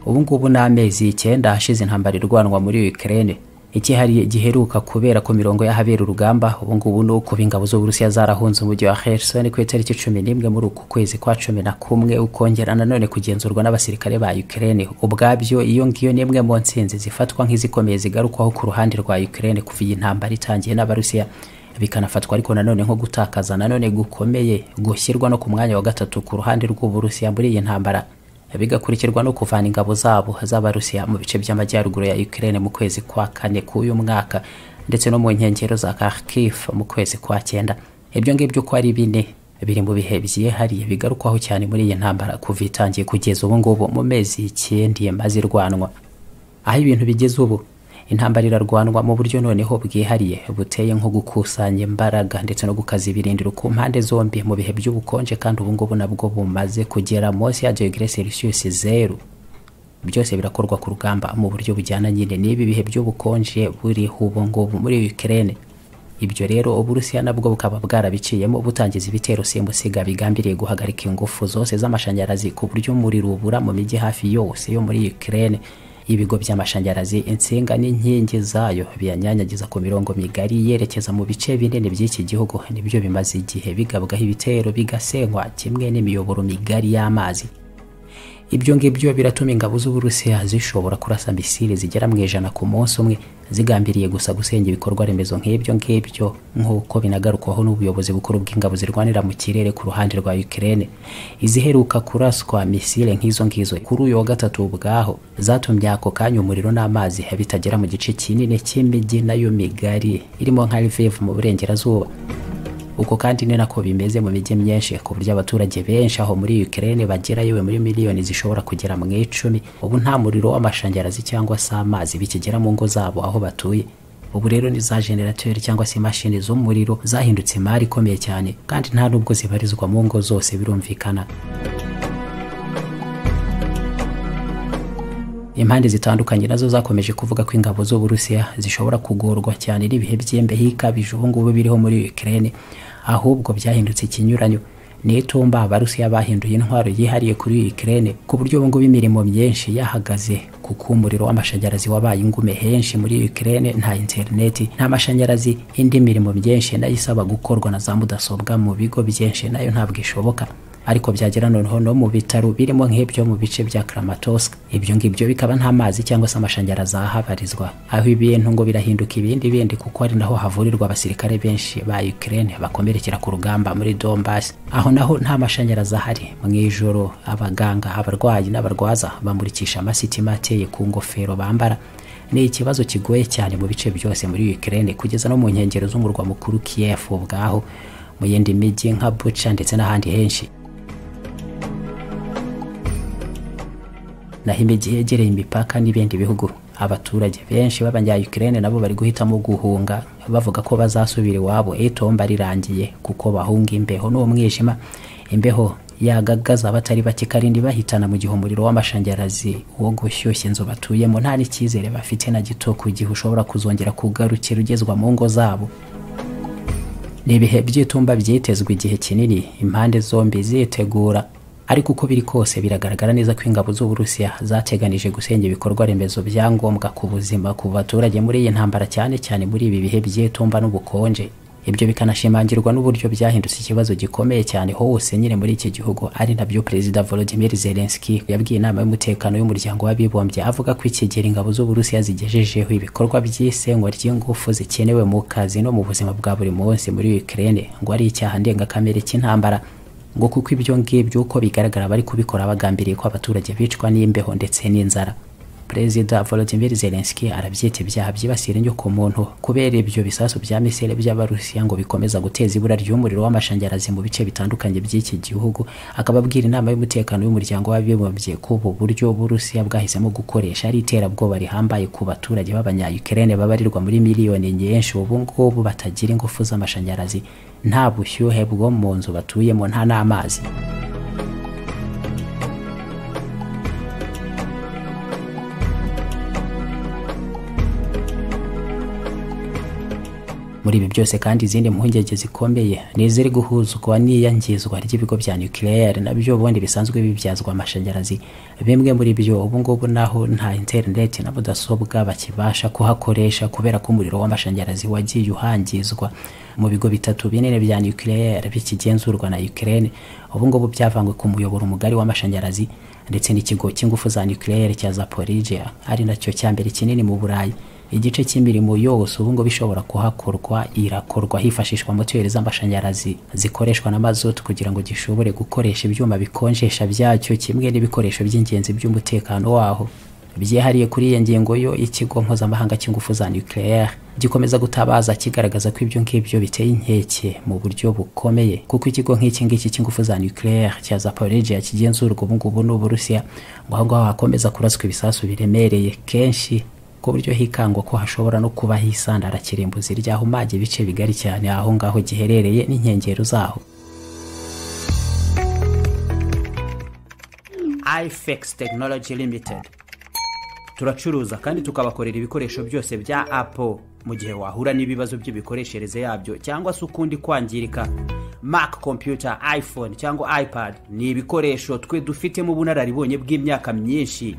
ubu ngubu ni amezi icyenda ashize intambara irwanwa muri Ukraine ikihariye giheruka kubera ku mirongo y'ahabera urugamba ubu ngubu ni uko ingabo z'uburusiya zarahunze umujyi wa Kherson ku itariki cumi n'imwe muri uku kwezi kwa cumi na kumwe ukongera nanone kugenzurwa n'abasirikare ba Ukraine ubwabyo iyo ngiyo ni imwe mu ntsinzi zifatwa nk'izikomeye zigarukwaho ku ruhande rwa Ukraine kuva iyi ntambara itangiye n'abarusiya bikanafatwa ariko nanone nko gutakaza nanone gukomeye gushyirwa no ku mwanya wa gatatu ku ruhande rw'uburusiya muri iyi ntambara bigakurikirwa no kuvana ingabo zabo z'abarusiya mu bice by'amajyaruguru ya Ukraine mu kwezi kwa kane k'uyu mwaka ndetse no mu nkengero za Kharkiv mu kwezi kwa cyenda ibyo ngibyo uko ari bine biri mu bihe byihariye bigarukwaho cyane muri iyi ntambara kuva itangiye kugeza ubu ngubu mu mezi icyenda imaze irwanwa aho ibintu bigeze ubu intambara irarwanwa mu buryo noneho bwihariye buteye nko gukusanya imbaraga ndetse no gukaza ibirindiro ku mpande zombi mu bihe by'ubukonje kandi ubu ngubu nabwo bumaze kugera munsi ya degere celsius zeru byose birakorwa ku rugamba mu buryo bujyana nyine n'ibi bihe by'ubukonje buriho ubu ngubu muri Ukraine ibyo rero uburusiya nabwo bukaba bwarabiciyemo butangiza ibitero simusiga bigambiriye guhagarika ingufu zose z'amashanyarazi ku buryo umuriro ubura mu mijyi hafi yose yo muri Ukraine ibigo by'amashanyarazi insinga n'inkingi zayo biyanyanyagiza ku mirongo migari yerekeza mu bice binini by'iki gihugu nibyo bimaze igihe bigabwaho ibitero bigasenywa kimwe n'imiyoboro migari y'amazi ibyo ngibyo biratuma ingabo z'uburusiya zishobora kurasa misile zigera mu ijana ku munsi umwe zigambiriye gusa gusenya ibikorwa remezo nk'ibyo ngibyo nk'uko binagarukwaho n'ubuyobozi bukuru bw'ingabo zirwanira mu kirere ku ruhande rwa Ukraine iziheruka kuraswa misile nk'izo ngizo kuri uyu wa gatatu ubwaho zatumye ako kanya umuriro n'amazi bitagera mu gice kinini cy'imijyi nayo migari irimo nka Lviv mu burengerazuba uko kandi ni nako bimeze mu mijyi myinshi ku buryo abaturage benshi aho muri Ukraine bagera yewe muri miliyoni zishobora kugera mu icumi ubu nta muriro w'amashanyarazi cyangwa se amazi bikigera mu ngo zabo aho batuye ubu rero ni za generateri cyangwa se imashini z'umuriro zahindutse imari ikomeye cyane kandi nta nubwo zibarizwa mu ngo zose birumvikana impande zitandukanye nazo zakomeje kuvuga ko ingabo z'uburusiya zishobora kugorwa cyane n'ibihe by'imbeho ikabije ubu ngubu biriho muri Ukraine ahubwo byahindutse ikinyuranyo n'itumba abarusiya bahinduye intwaro yihariye kuri Ukraine ku buryo ubu ngubu imirimo myinshi yahagaze kuko umuriro w'amashanyarazi wabaye ingume henshi muri Ukraine nta interineti nta mashanyarazi indi mirimo myinshi nayo isaba gukorwa na za mudasobwa mu bigo byinshi nayo ntabwo ishoboka ariko byagera noneho no mu bitaro birimo nk'ibyo mu bice bya Kramatorsk ibyo ngibyo bikaba nta mazi cyangwa se amashanyarazi ahabarizwa aho ibintu ngo birahinduka ibindi bindi kuko ari naho havurirwa abasirikare benshi ba Ukraine bakomerekera ku rugamba muri Donbass aho naho nta mashanyarazi ahari mu ijoro abaganga abarwayi n'abarwaza bamurikisha amasitima ateye ku ngofero bambara ni ikibazo kigoye cyane mu bice byose muri Ukraine kugeza no mu nkengero z'umurwa mukuru Kiev ubwaho mu yindi mijyi nka Bucha ndetse n'ahandi henshi naho imijyi yegereye imipaka n'ibindi bihugu abaturage benshi b'abanya-Ukraine nabo bari guhitamo guhunga bavuga ko bazasubira iwabo itomba rirangiye kuko bahunga imbeho n'umwijima imbeho yagagaza abatari bake karindi bahitana mu gihe umuriro w'amashanyarazi wo gushyushya inzu batuyemo nta n'icyizere bafite na gito ku gihe ushobora kuzongera kugarukira ugezwa mu ngo zabo ni ibihe by'itumba byitezwe igihe kinini impande zombi zitegura ariko uko biri kose biragaragara neza ko ingabo z'uburusiya zateganije gusenya ibikorwa remezo bya ngombwa ku buzima ku baturage muri iyi ntambara cyane cyane muri ibi bihe by'itumba n'ubukonje ibyo bikanashimangirwa n'uburyo byahindutse ikibazo gikomeye cyane hose nyine muri iki gihugu ari nabyo perezida volodimir zelenski yabwiye inama y'umutekano y'umuryango w'abibumbye avuga ko ikigera ingabo z'uburusiya zigejejeho ibikorwa by'isenywa ry'ingufu zikenewe mu kazi no mu buzima bwa buri munsi muri ukraine ngo ari icyaha ndengakamere cy'intambara ngo kuko ibyo ngibyo uko bigaragara bari kubikora bagambiriye ko abaturage bicwa n'imbeho ndetse n'inzara perezida volodimir zelenski arabyita ibyaha byibasira inyokomuntu kubera ibyo bisasu bya misile by'abarusiya ngo bikomeza guteza ibura ry'umuriro w'amashanyarazi mu bice bitandukanye by'iki gihugu akaba abwira inama y'umutekano w'umuryango w'abibumbye ko ubu buryo burusiya bwahisemo gukoresha ari iterabwoba rihambaye ku baturage b'abanya-ukraine babarirwa muri miliyoni nyinshi ubu ngubu batagira ingufu z'amashanyarazi nta bushyuhe bwo mu nzu batuyemo nta n'amazi muri ibi byose kandi izindi mpungenge zikomeye ni iziri guhuzwa n'iyangizwa ry'ibigo bya nukileyeri nabyo ubundi bisanzwe bibyazwa amashanyarazi bimwe muri byo ubungubu naho nta interineti na mudasobwa bakibasha kuhakoresha kubera ko umuriro w'amashanyarazi wagiye uhangizwa mu bigo bitatu binini bya nukileyeri bikigenzurwa na ukirene ubungubu byavangwe ku muyoboro mugari w'amashanyarazi ndetse n'ikigo cy'ingufu za nukileyeri cya zaporije ari nacyo cya mbere kinini mu burayi igice cy'imirimo yose ubungubu ishobora kuhakorwa irakorwa hifashishwa moteri z'amashanyarazi zikoreshwa na mazutu kugira ngo gishobore gukoresha ibyuma bikonjesha byacyo kimwe n'ibikoresho by'ingenzi by'umutekano waho byihariye kuri iyo ngingo yo ikigo mpuzamahanga cy'ingufu za nucleaire gikomeza gutabaza kigaragaza ko ibyo ngibyo biteye inkeke mu buryo bukomeye kuko ikigo nk'iki ngiki cy'ingufu za nucleaire cya zaporegia kigenzurwa ubungubu n'uburusiya ngo aho ngaho hakomeza kuraswa ibisasu biremereye kenshi ku buryo hikangwa ko hashobora no kuba hisandara kirimbuzi ryahumage ibice bigari cyane aho ngaho giherereye n'inkengero zaho ifex tekinoloji limitedi turacuruza kandi tukabakorera ibikoresho byose bya apo mu gihe wahura n'ibibazo by'imikoreshereze yabyo cyangwa se ukundi kwangirika mac computer iphone cyangwa ipad ni ibikoresho twe dufitemo ubunararibonye bw'imyaka myinshi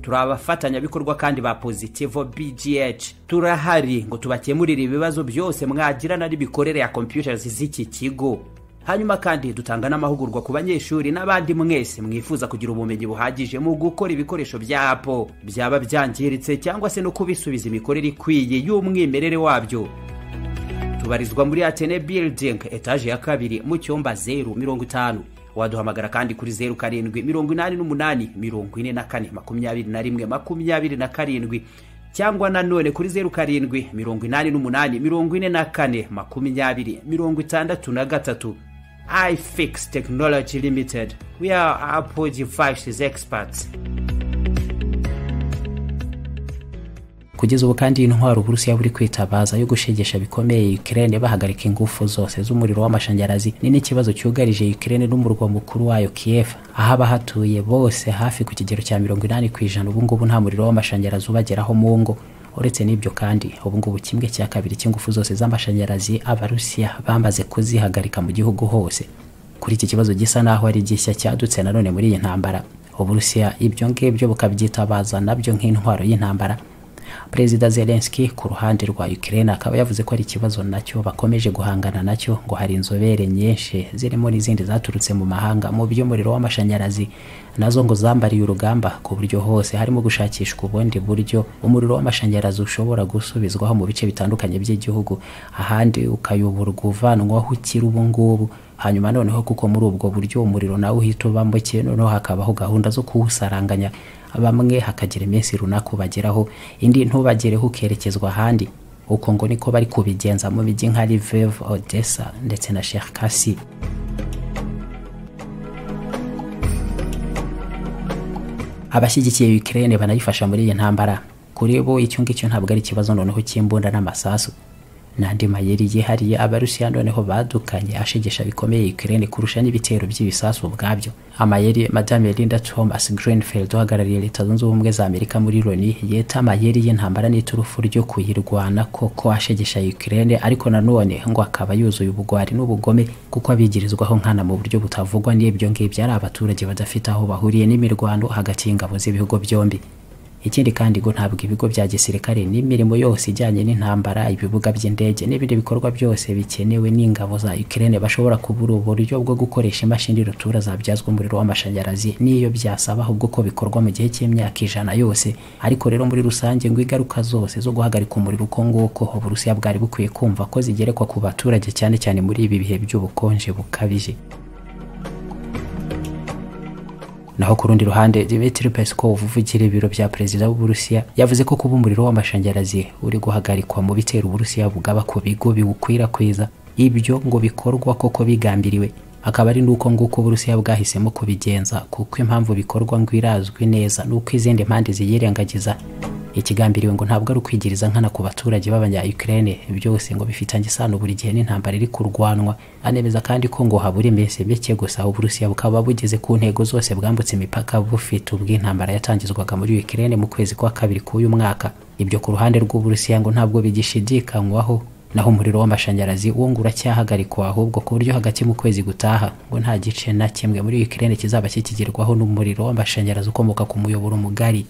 turi abafatanyabikorwa kandi ba pozitivo bgh turahari ngo tubakemurire ibibazo byose mwagirana n'imikorere ya computers z'iki kigo hanyuma kandi dutanga n'amahugurwa ku banyeshuri n'abandi mwese mwifuza kugira ubumenyi buhagije mu gukora ibikoresho bya apo byaba byangiritse cyangwa se no kubisubiza imikorere ikwiye y'umwimerere wabyo tubarizwa muri atene building etaje ya kabiri mu cyumba zeru mirongo itanu waduhamagara kandi kuri zeru karindwi mirongo inani n'umunani mirongo ine na kane makumyabiri na rimwe makumyabiri na karindwi cyangwa nanone kuri zeru karindwi mirongo inani n'umunani mirongo ine na kane makumyabiri mirongo itandatu na gatatu ifix technology limited we are apple devices experts kugeza ubu kandi intwaro uburusiya buri kwitabaza yo gushegesha bikomeye Ukraine bahagarika ingufu zose z'umuriro w'amashanyarazi ni n'ikibazo cyugarije Ukraine n'umurwa mukuru wayo Kiev aho abahatuye bose hafi ku kigero cya mirongo inani ku ijana ubungubu nta muriro w'amashanyarazi ubageraho mu ngo uretse n'ibyo kandi ubungubu kimwe cya kabiri cy'ingufu zose z'amashanyarazi abarusiya bamaze kuzihagarika mu gihugu hose kuri iki kibazo gisa n'aho ari gishya cyadutse nanone muri iyi ntambara uburusiya ibyo ngibyo bukabyitabaza nabyo nk'intwaro y'intambara perezida zelenski ku ruhande rwa ukraine akaba yavuze ko ari ikibazo nacyo bakomeje guhangana nacyo ngo hari inzobere nyinshi zirimo n'izindi zaturutse mu mahanga mu by'umuriro w'amashanyarazi nazo ngo zambariye urugamba ku buryo hose harimo gushakishwa ubundi buryo umuriro w'amashanyarazi ushobora gusubizwaho mu bice bitandukanye by'igihugu ahandi ukayoborwa uvanwaho ukiri ubungubu hanyuma noneho kuko muri ubwo buryo umuriro nawe uhita uba muke noneho hakabaho gahunda zo kuwusaranganya bamwe hakagira iminsi runaka ubageraho indi ntubagereho ukerekezwa ahandi uko ngo niko bari kubigenza mu mijyi nka Lviv, Odessa ndetse na Cherkasy abashyigikiye Ukraine banayifasha muri iyi ntambara kuri bo icyo ngicyo ntabwo ari ikibazo noneho cy'imbunda n'amasasu n'andi mayeri yihariye abarusiya noneho badukanye ashegesha bikomeye Ukraine kurusha n'ibitero by'ibisasu ubwabyo amayeri madame Linda Thomas Greenfield uhagarariye leta zunze ubumwe za Amerika muri Loni yeta amayeri y'intambara n'iturufu ryo kuyirwana koko ashegesha Ukraine ariko nanone ngo akaba yuzuye ubugwari n'ubugome kuko abigirizwaho nkana mu buryo butavugwa n'ibyo ngibyo ari abaturage badafite aho bahuriye n'imirwano hagati y'ingabo z'ibihugu byombi ikindi kandi ngo ntabwo ibigo bya gisirikare n'imirimo yose ijyanye n'intambara ibibuga by'indege n'ibindi bikorwa byose bikenewe n'ingabo za Ukraine bashobora kubura uburyo bwo gukoresha imashini rutura zabyazwa umuriro w'amashanyarazi n'iyo byasaba ahubwo ko bikorwa mu gihe cy'imyaka ijana yose ariko rero muri rusange ngo ingaruka zose zo guhagarika umuriro uko nguko uburusiya bwari bukwiye kumva ko zigerekwa ku baturage cyane cyane muri ibi bihe by'ubukonje bukabije naho ku rundi ruhande Dmitry Peskov uvugira ibiro bya perezida w'Uburusiya yavuze ko kuba umuriro w'amashanyarazi uri guhagarikwa mu bitera Uburusiya bugaba ku bigo biwukwirakwiza ibyo ngo bikorwa koko bigambiriwe akaba ari nuko nguko Uburusiya bwahisemo kubigenza kuko impamvu bikorwa ngo irazwi neza nuko izindi mpande ziyirengagiza ikigambiriwe ngo ntabwo ari ukwigiriza nkana ku baturage b'abanya-Ukraine byose ngo bifitanye isano buri gihe n'intambara iri kurwanwa anemeza kandi ko ngo habura iminsi mike gusa Uburusiya bukaba bugeze ku ntego zose bwambutse imipaka bufite ubw'intambara yatangizwaga muri Ukraine mu kwezi kwa kabiri k'uyu mwaka ibyo ku ruhande rw'Uburusiya ngo ntabwo bigishidikanywaho naho umuriro w'amashanyarazi wo ngo uracyahagarikwa ahubwo ku buryo hagati mu kwezi gutaha ngo nta gice na kimwe muri Ukraine kizaba kikigerwaho n'umuriro w'amashanyarazi ukomoka ku muyoboro mugari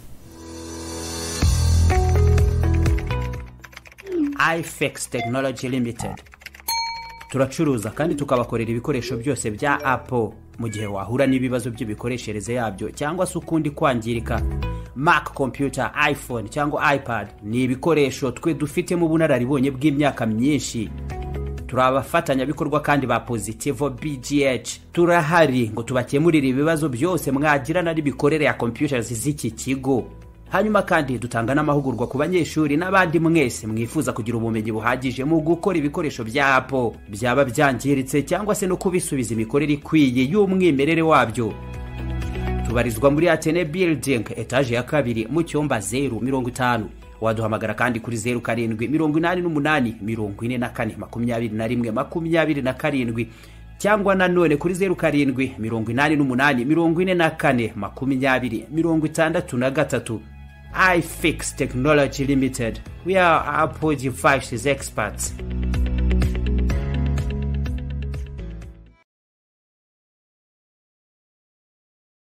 ifex tekinoloji limitedi turacuruza kandi tukabakorera ibikoresho byose bya apo mu gihe wahura n'ibibazo by'imikoreshereze yabyo cyangwa se ukundi kwangirika Mac computer iphone cyangwa ipad ni ibikoresho twe dufitemo ubunararibonye bw'imyaka myinshi turi abafatanyabikorwa kandi ba pozitivo bgh turahari ngo tubakemurire ibibazo byose mwagirana n'imikorere ya computers z'iki kigo hanyuma kandi dutanga n'amahugurwa ku banyeshuri n'abandi mwese mwifuza kugira ubumenyi buhagije mu gukora ibikoresho bya apo byaba byangiritse cyangwa se no kubisubiza imikorere ikwiye y'umwimerere wabyo tubarizwa muri atene building etaje ya kabiri mu cyumba zeru mirongo itanu waduhamagara kandi kuri zeru karindwi mirongo inani n'umunani mirongo ine na kane makumyabiri na rimwe makumyabiri na karindwi cyangwa nanone kuri zeru karindwi mirongo inani n'umunani mirongo ine na kane makumyabiri mirongo itandatu na gatatu ifix technology limited we are apple devices experts